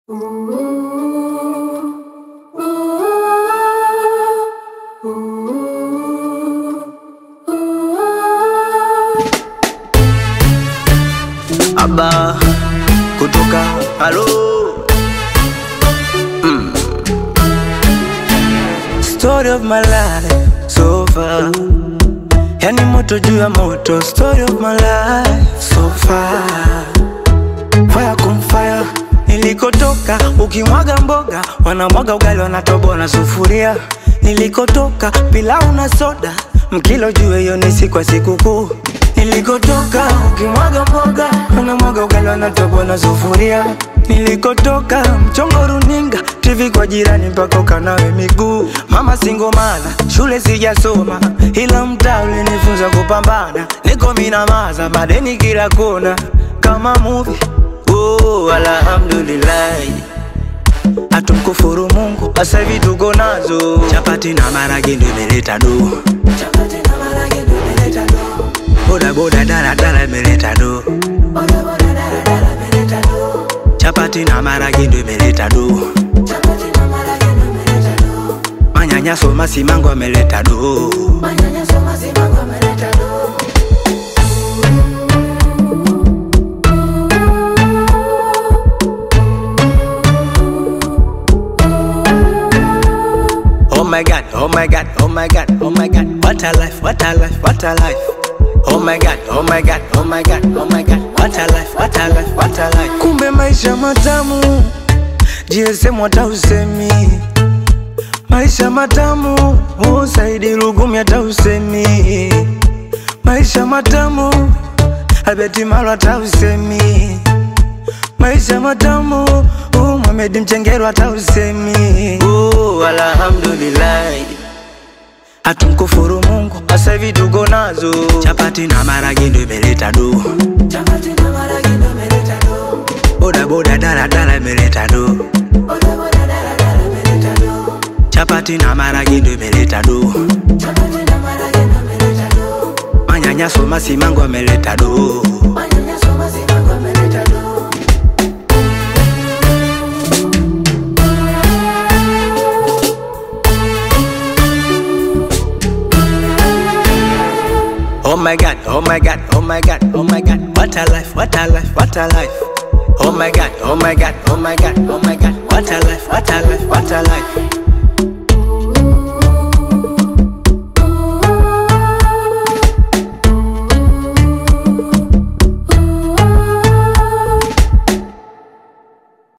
Aba kutoka halo mm. Story of my life so far, yani moto juu ya moto. Story of my life so far, fire kum fire. Nilikotoka ukimwaga mboga, wanamwaga ugali, wanatoboa na sufuria. Nilikotoka pilau na soda, mkilo juu hiyo ni siku ya sikukuu. Nilikotoka ukimwaga mboga, wanamwaga ugali, wanatoboa na sufuria. Nilikotoka mchongo runinga, TV kwa jirani mpaka ukanawe miguu. Mama singomana, shule sijasoma, ila mtaa ulinifunza kupambana. Niko minamaza, madeni kila kona, kama movie. Oh, alhamdulillahi hatumkufuru Mungu, sasa hivi tuko nazo chapati na marage ndo imeleta do, chapati na marage ndo imeleta do, boda boda dala dala imeleta do, boda boda dala dala imeleta do, chapati na marage ndo imeleta do, chapati na marage ndo imeleta do, manyanyaso masimango ameleta do, manyanyaso masimango ameleta do. Oh my god, oh my god, oh my god, oh my god, what a life, what a life, what a life. Oh my god, oh my god, oh my god, oh my god, what a life, what a life, what a life. Kumbe maisha matamu, GSM hata usemi. Maisha matamu, oh Saidi Lugumi hata usemi. Maisha matamu, Albert Malo hata usemi. Maisha matamu, oh Mohamed Mchengero hata usemi. Oh, alhamdulillah. Hatumkufuru Mungu, sasa hivi tuko nazo chapati na marage ndo imeleta do, chapati na marage ndo imeleta do, boda boda dala dala imeleta do, boda boda dala dala imeleta do, chapati na marage ndo imeleta do, chapati na marage ndo imeleta do, manyanyaso masimango ameleta do, manyanyaso masimango ameleta do. Oh my god, oh my god, oh my god, oh my god, what a life, what a life, what a life. Oh my god, oh my god, oh my god, oh my god, what a life, what a life, what a life.